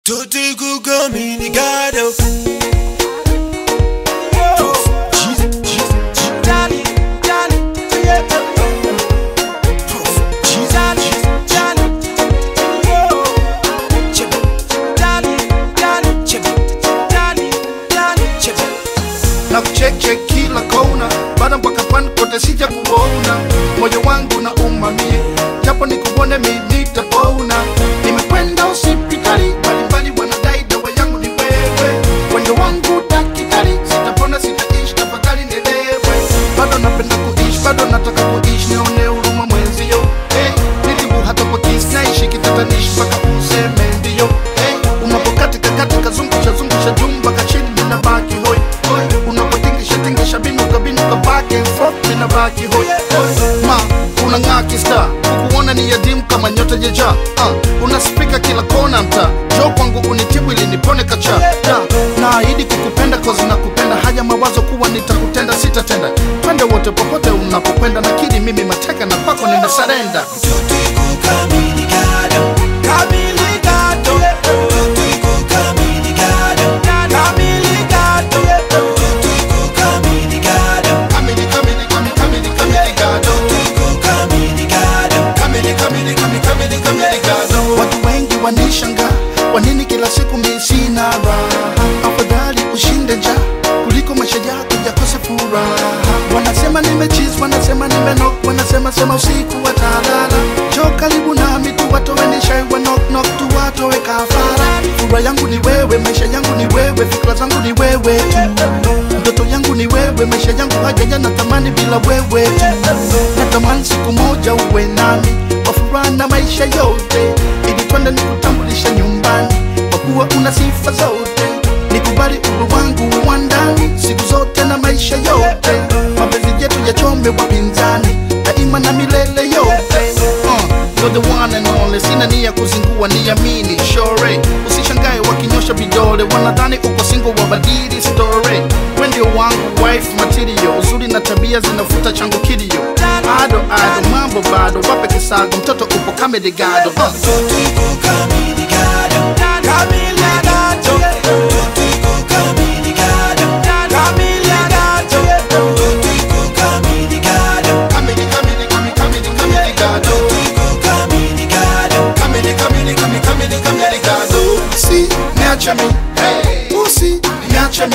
Tutti kukamini gado na kucheche kila kona, bada mpaka pwani kote sija kuona, moyo wangu na umamie, japo nikuone mi nitapona. Nimekwenda hospitali mbalimbali, wanadai dawa yangu ni wewe, wendo wangu daktari, sitapona sitaishi, tafadhali nielewe. Bado napenda kuishi, bado nataka kuishi, nione huruma mwenzio. Hey, nilibu hata kwa kisi, naishi kitatanishi mpaka useme ndio. Hey, unapokatika katika zungusha zungusha jumba kachini, ninabaki hoi hoi, unapotingisha tingisha binuka binuka back and forth, ninabaki hoi hoi. Ma, unang'aa kista, kukuona ni yadimu kama nyota jeja. Uh, una spika kila kona mta, jo kwangu unitibu ili nipone kacha. Da, naahidi kukupenda kozi na kupenda, haya mawazo kuwa nitakutenda sitatenda. Twende wote popote unapokwenda, nakiri mimi mateka na kwako nina sarenda. Tutti kukamini gado Kamili gado Tutti kukamini gado Kamili gado Tutti kukamini gado Kamili, kamili, kamili, kamili, kamili gado. Tutti kukamini gado Kamili, kamili, kamili, kamili, kamili gado. Watu wengi wanishanga kwa nini kila siku mi sina raha? Afadhali ushinde njaa kuliko maisha yako yakose furaha. Wanasema nimechiz, wanasema nimenok, wanasema sema usiku watalala. Jo karibu nami tu watowe nishai wa knock knock tu watowe kafara. Furaha yangu ni wewe, maisha yangu ni wewe, fikra zangu ni wewe tu. Ndoto yangu ni wewe, maisha yangu hajaja natamani bila wewe tu. Natamani siku moja uwe nami kwa furaha na maisha yote, ili twende nikutambulisha nyumbani, kwa kuwa una sifa zote. Nikubali uhuru wangu wa ndani siku zote na maisha yote, mapenzi yetu yachome wapinzani daima na milele yote. Uh, you're the one and only, sina nia kuzingua, niamini sure. Usishangae wakinyosha vidole, wanadhani uko single, wabadili story. We ndio wangu wife material, uzuri na tabia zinafuta changu kilio. Ado ado, mambo bado, wape kisago, mtoto upo kamedigado. Uh. Tutti kukamini gado Kamili gado Tutti kukamini gado Kamili gado Tutti kukamini gado Kamili, kamili, kamili, kamili, kamili gado. Tutti kukamini gado Kamili, kamili, kamili, kamili, kamili gado. Si, niache mi, hey. Usi, niache mi,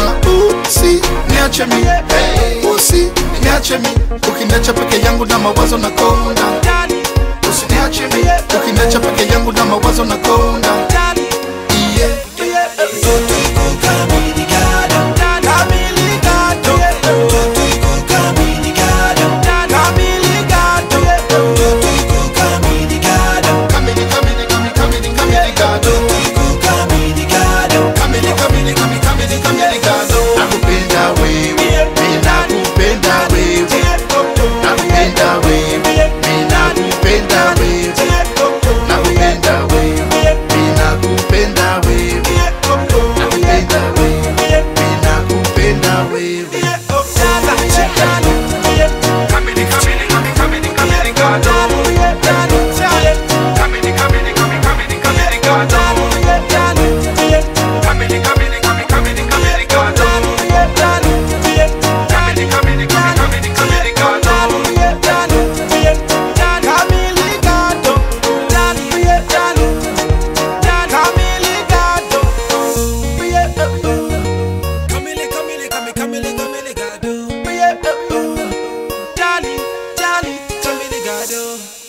uh, usi, niache mi, hey. Usi, niache mi, ukiniacha peke yangu na mawazo na konda. Usiniache mi, ukiniacha peke yangu na mawazo na konda. Yeah. Tutti kukamini gado Kamili gado Tutti kukamini gado Kamili gado Tutti kukamini gado Kamili, kamili, kamili, kamili, kamili gado. Tutti kukamini gado Kamili, kamili, kamili, kamili, kamili gado. Nakupenda wewe, mimi nakupenda wewe. Nakupenda wewe, mimi nakupenda wewe. Nakupenda wewe, mimi nakupenda wewe. Nakupenda wewe, mimi nakupenda wewe. Kamili, kamili, kamili, kamili, kamili gado. Kamili, kamili, kamili, kamili, kamili gado. Kamili, kamili, kamili, kamili, kamili gado. Kamili, kamili, kamili, kamili, kamili gado. Kamili, kamili, kamili, kamili, kamili gado. Dali, dali, kamili gado.